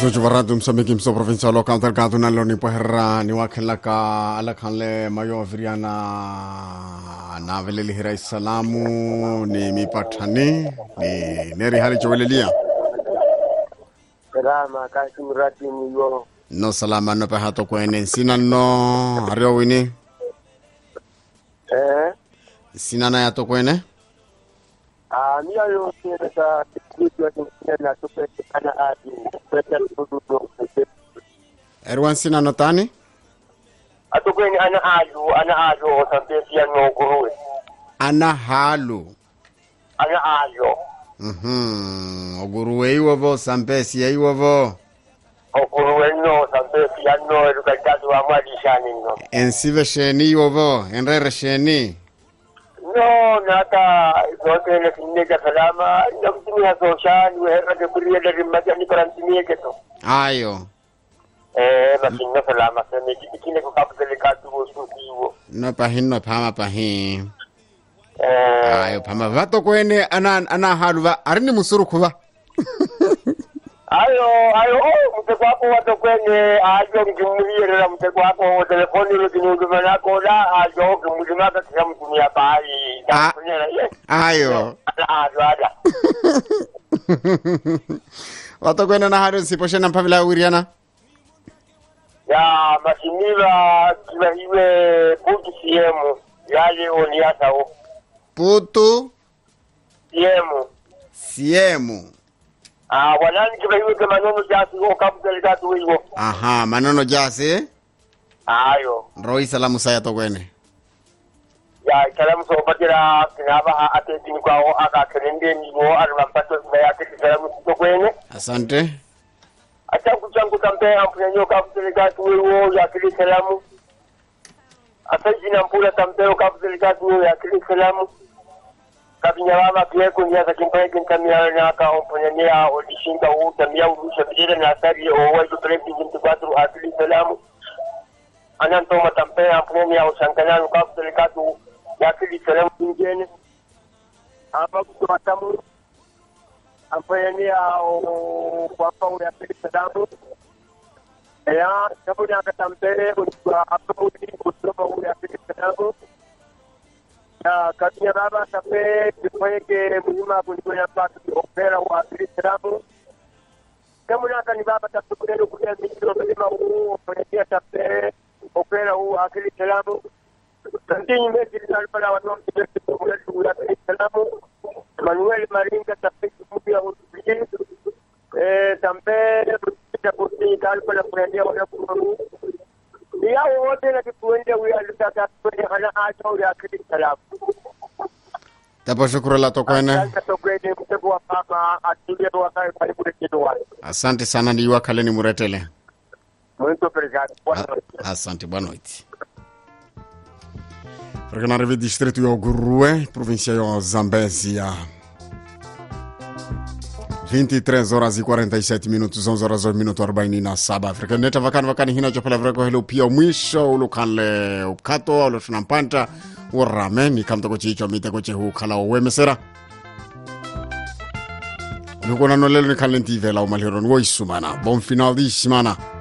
Xuxu varatu msamiki mso provincia local delgado na loni poherra ni wakhenla ka alakhanle mayo viriana na veleli hira salamu ni mipathani ni neri hali chowelelia salama kasi mrati niyo no salama no pehato kwene sina no ario wini eh sina na yato kwene ah miya yo kene sa kitu ya na tupe kana adi pesa tudu erwan sina no tani atukweni ana adu ana adu osampesi ya noguruwe ana halu ana adu mhm oguruwe iwovo sampesi iwovo oguruwe no osampesi ya no edukatatu wa mwadishani no ensive sheni iwovo enrere sheni no nata zote na kinega salama na kutumia soshani weherra de kuriya da rimmaja ni karantimie keto ayo eh makinga salama sene kine ko kapitele katu wo sukiwo no pahin no phama pahin eh ayo phama vato kwene ana ana halu va ari ni musuru khuva ayo ayo oh mteko wako wato kwenye ajo ngimuliyerera mteko wako wa telefoni lo kinuduma nako la ajo ngimulima ka kisa mtumia bahari Ah. takunyera ye ayo ajo ada vato kwene na halu nsipo shena mphavila wiriana ya masimila kiba iwe buki siemu yale oniasa o putu siemu siemu ah wanani kiba iwe ke manono jasi o kapitele katu iwo aha manono jasi ayo roi salamu saya to kwene ya kalamu so batira kinaba a ate tin kwa o aka kerende ni wo arma pato na ya ke kalamu to kwene asante acha kuchangu tampe ampunya nyoka kuteleka tuwe wo ya kile kalamu asa jina mpula tampe o kuteleka tuwe ya kile kalamu kabinya baba pia kunya za kimpa kintamia na ka ampunya ni a odishinda u tamia urusha bidira na asari o wa ju prepi jintu kwatru akili kalamu ananto matampe ampunya ni a usankana ka kuteleka tu ya kile kalamu ngene ama kutoatamu ambaye ni ao kwamba uyapiga damu ya sababu ni akatambele kwa hapo ni kutoka uyapiga damu ya kabia baba tape kifanyike mlima kuliko ya patu opera wa piga damu kama ni akani baba tape kulelo kulia mikro mlima huu fanyia tape opera huu akili salamu Santini mesi linalipala wanomi kibesi kumulatu uyapiga salamu Manuel Maringa tapeti mpya utulie eh tambe ya kurti kalpa na kuendia wala kuru ya wote na kituende huyo alitaka kwenye hana acha ule akili salamu tapo shukuru la to kwene sasa tokwende mtego wa mama atulie wa kai pale kule kidoa asante sana ni wakale ni muretele muito obrigado boa A- noite asante boa noite Regionare distrito yo Gurue, província yo Zambésia. 23 horas e 47 minutos, 11 horas e minuto 47 Afrika. Neta vakani vakani hina chopela vreko hilo pia mwisho ulukanle upkato alo tunampanta urame ni kamto ko chicho mite ko chehu kala wemesera. Lukona no lelo ni kalenti vela umalhiro wo isumana. Bon final di semana.